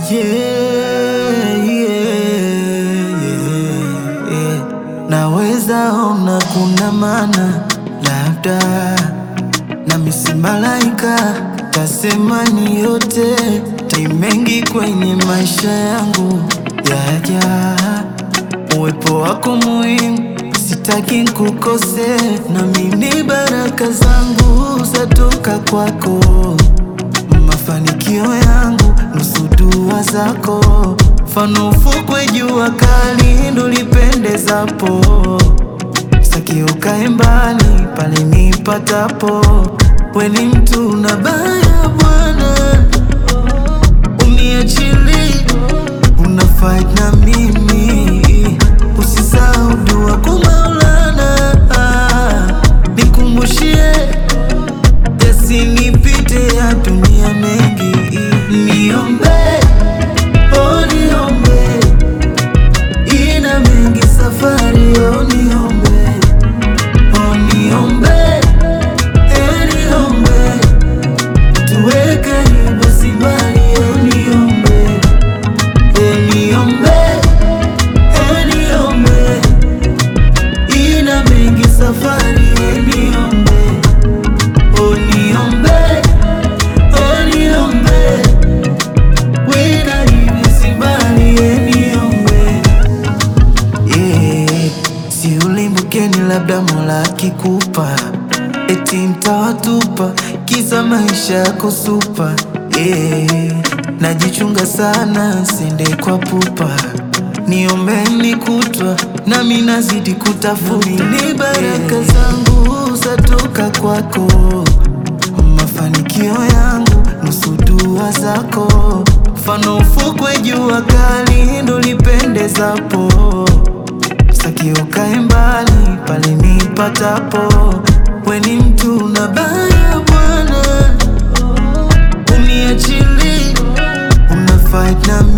Yeah, yeah, yeah, yeah. Naweza ona kuna maana labda nami si malaika, tasema ni yote tai mengi kwenye maisha yangu yaja, uwepo wako muhimu, sitaki kukose, nami ni baraka zangu zatoka kwako, mafanikio yangu nusu dua zako, mfano ufukwe jua kali ndo lipendezapo Sitaki ukae mbali pale nipatapo, we ni mtu na baya Bwana, uniachili una fight na mimi, usisahau dua kwa Maulana, nikumbushie yasinipite ya dunia mengi, niombe oh, niombe ina mengi safari oh, niombe oh, niombe eh, niombe tuwe karibu si mbali oh, niombe eh, niombe eh, niombe ina mengi safari eh, niombe oh, niombe oh, niombe we karibu si mbali eh, niombe Yeah, si ulimbukeni, labda Mola akikupa eti mtawatupa kisa maisha yako supa. Yeah, najichunga sana sende kwa pupa, niombeni kutwa nami nazidi kutafuta. Ni baraka zangu zatoka kwako, mafanikio yangu nusu dua zako, mfano ufukwe jua kali ndo lipendezapo Sitaki ukae mbali pale nipatapo, we ni mtu na baya Bwana, uniachili una fight na